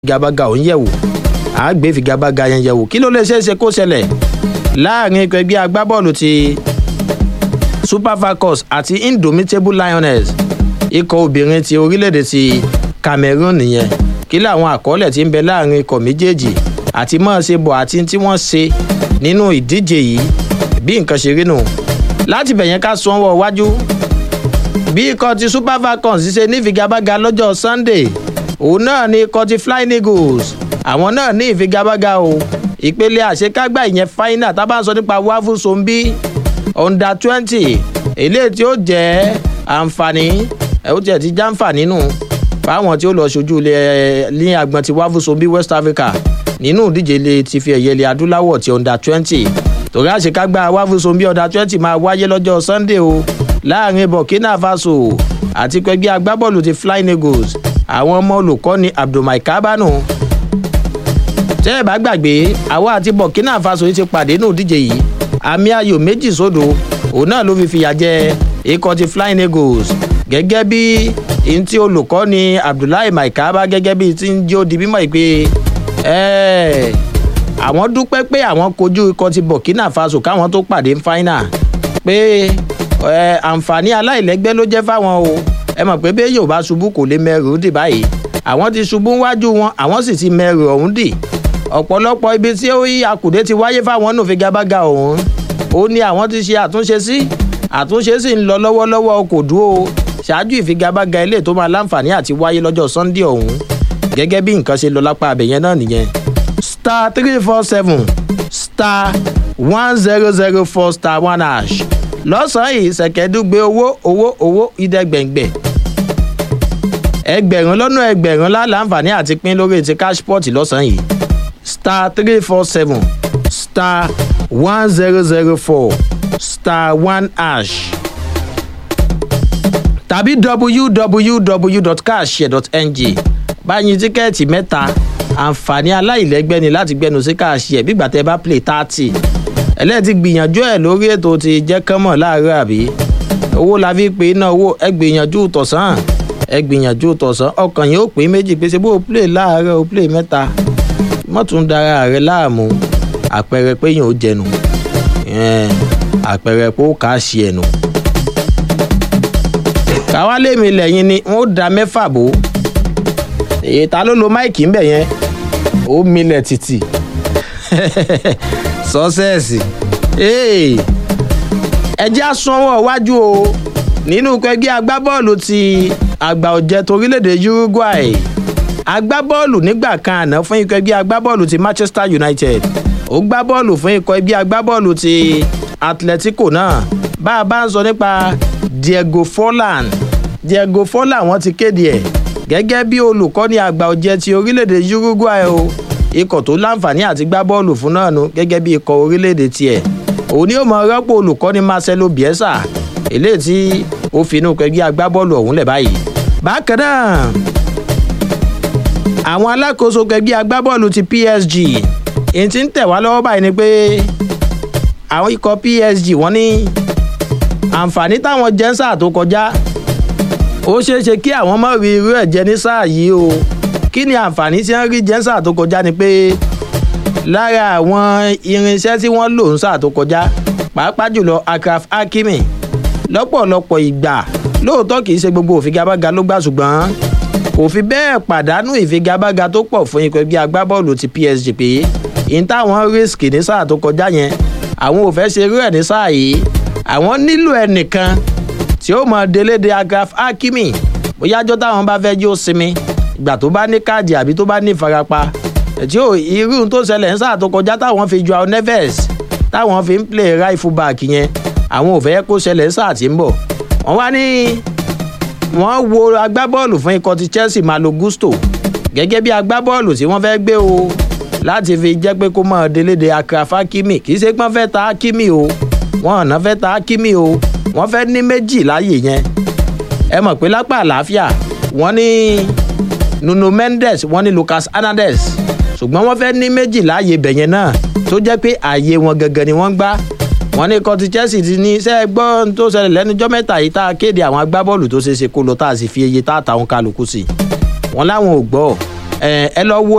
figagbága òun yẹ̀wò á gbé figagbága yẹn yẹ̀wò kí ló lè ṣeé ṣe kó ṣẹlẹ̀ láàrin ikọ̀ ẹgbẹ́ agbábọ́ọ̀lù ti super falcons àti indomitable lioness ikọ̀ obìnrin ti orílẹ̀-èdè ti cameroon nìyẹn kí làwọn àkọọ́lẹ̀ ti ń bẹ láàrin ikọ̀ méjèèjì àti mọ́ ṣe bọ̀ àti tí wọ́n ṣe nínú ìdíje yìí bí nǹkan ṣe rí nù láti bẹ̀yẹn ká sún ọwọ́ iwájú bí ikọ̀ ti super falcons ṣe ní ìfigagbága lọ́jọ́ sunday òun náà ni ikọ̀ ti flying eagles àwọn náà ní ìfigagbága o ìpele àṣekágbá ìyẹn final tá a bá ń sọ nípa wáfù sombi under twenty eléyìí tí ó jẹ́ àǹfààní ẹ̀ ó tiẹ̀ ti já àǹfààní nù fáwọn tí ó lọ ṣojú ní agbọn ti wáfù sombi west africa nínú ìdíje ilé ti fi ẹ̀yẹ ilẹ̀ adúláwọ̀ ti under twenty torí àṣekágbá wáfù sombi under twenty máa wáyé lọ́jọ́ sunday o láàrin burkina faso àti pẹ̀gbẹ́ agbábọ́ọ̀lù ti flying eagles àwọn ọmọ olùkọ́ni abdulmai kábánù tẹ́ ẹ bá gbàgbé àwa àti burkina faso yìí ti pàdé nù díje yìí àmì ayò méjì sódò òun náà ló fi fìyà jẹ ikọ̀ ti flying eagles gẹ́gẹ́ bí n tí olùkọ́ni abdullahi maikaba gẹ́gẹ́ bí ti ń jẹ́ ó di mímọ́ ìpè àwọn dúpẹ́ pé àwọn kojú ikọ̀ ti burkina faso káwọn tó pàdé fáínà pé àǹfààní aláìlẹ́gbẹ́ ló jẹ́ fáwọn o ẹ mọ̀ pé bẹ́ẹ̀ yóò bá ṣubú kò lè mẹ́rù dì báyìí àwọn ti ṣubú wájú wọn àwọn sì ti mẹ́rù ọ̀hún dì ọ̀pọ̀lọpọ̀ ibi tí ó yí akùdé ti wáyé fáwọn nù figagbága ọ̀hún ó ní àwọn ti ṣe àtúnṣe sí àtúnṣe sì ń lọ lọ́wọ́lọ́wọ́ kò dúró ṣáájú ìfigagbága ilé tó máa láǹfààní àti wáyé lọ́jọ́ sunday ọ̀hún gẹ́gẹ́ bí nǹkan ṣe lọ lápá abẹ̀yẹn náà nìyẹn star three four seven star one zero zero four star one hash lọ́sàn-án yìí ṣẹ̀kẹ́dúgbe owó owó owó ìdẹ́gbẹ̀ngbẹ̀ ẹgbẹ̀rún lọ́nà ẹgbẹ̀rún láǹfààní àti pín lórí ti cashport lọ́sàn-án yìí star three four seven star one zero zero four star one hash tàbí www.cashshare.ng báyìí tíkẹ́ẹ̀tì mẹ́ta àǹfààní aláìlẹ́gbẹ́ ni láti gbẹnu sí cashshare bí gbàtẹ́ bá play thirty ẹlẹ́ẹ̀tì gbìyànjú ẹ̀ lórí ètò ti jẹ́ kánmọ̀ láàárọ̀ àbí owó la fi pè é náà owó ẹ gbìyànjú tọ̀sán ẹ gbìyànjú tọ̀sán ọkàn yìí ó pè é méjì pé ṣe bó o play láàárọ̀ o play mẹ́ta mọ́tún dára rẹ láàmú àpẹẹrẹ pé yìí ó jẹnu àpẹẹrẹ pé ó kà á ṣe ẹnu. káwá lèmi lẹ́yìn ni wọ́n da mẹ́fà bò èyí ta ló lo máìkì ńbẹ̀ yẹn ó milẹ̀ títì sọ́sẹ́ẹ̀sì ẹjẹ́ àsunwọ̀n wájú o nínú ẹgbẹ́ agbábọ́ọ̀lù ti àgbà ọ̀jẹ̀ torílẹ̀-èdè uruguay agbábọ́ọ̀lù nígbà kan àná fún ikọ̀ ẹgbẹ́ agbábọ́ọ̀lù ti manchester united ó gbá bọ́ọ̀lù fún ikọ̀ ẹgbẹ́ agbábọ́ọ̀lù ti atletico náà bá a bá ń sọ nípa diego forlan diego forlan wọ́n ti kéde ẹ̀ gẹ́gẹ́ bí olùkọ́ni àgbà ọ̀jẹ̀ ti orílẹ̀-èdè uruguay o ikọ̀ tó láǹfààní àti gbá bọ́ọ̀lù fún náà nu gẹ́gẹ́ bí ikọ̀ orílẹ̀-èdè tiẹ̀ òun ni ó mọ rọ́pò olùkọ́ni marcelo bielsa eléyìí tí ó fi inú ẹgbẹ́ agbábọ́ọ̀lù ọ̀hún lẹ̀ báyìí. bákan náà àwọn alákòóso ẹgbẹ́ agbábọ́ọ̀lù ti psg èyí tí ń tẹ̀ wá lọ́wọ́ báyìí ni pé àwọn ikọ̀ psg wọ́n ní àǹfààní táwọn jẹ́ ń sáà tó kọjá ó ṣeé ṣe kí àwọn mọ̀ rí irú ẹ̀ jẹ ní sáà yìí o kí ni àǹfààní tí wọ́n rí jẹ́nsà tó kọjá ni pé lára àwọn irinṣẹ́ tí wọ́n lò ń sà tó kọjá pàápàá jùlọ akraf hakimi lọ́pọ̀lọpọ̀ ìgbà lóòótọ́ kì í ṣe gbogbo òfigagbága ló gbà ṣùgbọ́n kò fi bẹ́ẹ̀ pàdánù ìfigagbága tó pọ̀ fún ikọ̀ ẹgbẹ́ agbábọ́ọ̀lù ti psg pé n táwọn risk ní sáà tó kọjá yẹn àwọn ò fẹ́ ṣe irú ẹ̀ ní sáà yìí àwọn nílò ẹnìkan tí ó mọ délédé akraf hakimi bóyá jọ́ táwọn bá fẹ́ jí ó sinmi ìgbà tó bá ní káàdì àbí tó bá ní ìfarapa tí ò irú tó ṣẹlẹ̀ ń sáà tó kọjá táwọn fi ju àwọn neves táwọn fi ń play right full back yẹn àwọn ò fẹ́ kó ṣẹlẹ̀ ń sáà tí ń bọ̀ wọ́n wá ní wọ́n wo agbábọ́ọ̀lù fún ikọ̀ ti chelsea malo gusto gẹ́gẹ́ bí agbábọ́ọ̀lù tí wọ́n fẹ́ gbé o láti fi jẹ́ pé kó mọ̀ délédé akrafa hakimi kì í ṣe pé wọ́n fẹ́ ta hakimi o wọ́n ọ̀nà fẹ́ ta hakimi o wọ́n fẹ́ ní méjì láàyè yẹn ẹ mọ̀ pé lápá àlàáfíà wọ́n ní nuno mendes wọn ní lucas hernandez ṣùgbọ́n wọ́n fẹ́ ní méjì láàyè bẹ̀yẹn náà tó jẹ́ pé ààyè wọn gangan ni wọ́n gbá wọn ní kọ́tí chelsea ti ní sẹ́ gbọ́ tó ṣẹlẹ̀ lẹ́nujọ́ mẹ́ta yìí tá a kéde àwọn agbábọ́ọ̀lù tó ṣeé ṣe kó lọ tá a sì fi iye tá a ta òun kálukú sí wọn láwọn ò gbọ́ ẹ ẹ lọ wo